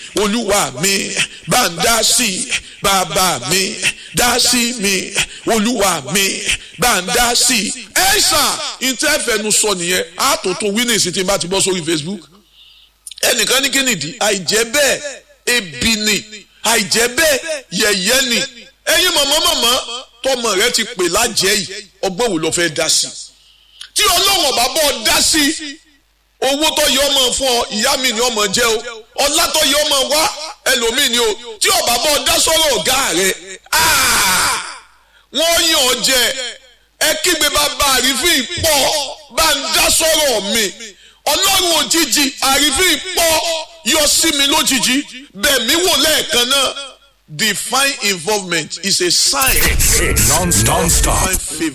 olúwa mi bá ń dá sí i bàbá mi dá sí mi olúwa mi bá ń dá sí i. ẹ ṣá ìtẹ́fẹ̀nu sọ nìyẹn àtòtò winnings tí n bá ti bọ́ sórí Facebook ẹnìkan ní kí nìdí àìjẹ́ bẹ́ẹ̀ ebi ni àìjẹ́ bẹ́ẹ̀ yẹ̀yẹ́ ni ẹ̀yin mọ̀mọ́ mọ̀mọ́ tọmọ rẹ ti pè lájẹ́ yìí ọgbọ́n wo ló fẹ́ dá sí tí ọlọ́run ọba bọ́ dá sí owó tó yẹ ọmọ fún ọ ìyá mi ni ọmọ jẹ o ọlá tó yẹ ọmọ wá ẹlòmíì ni o tí ọba bọ́ dá sọ́rọ̀ ọ̀gá rẹ wọ́n yàn ọ jẹ ẹ kígbe bàbá àrífín pọ̀ bá ń dá sọ́rọ̀ mi ọlọ́run òjijì àrífín pọ̀ yọ sí mi lójijì bẹ́ẹ̀ mi wò lẹ́ẹ̀kan náà divine involvement is a sign. Non-stop. of divine favour.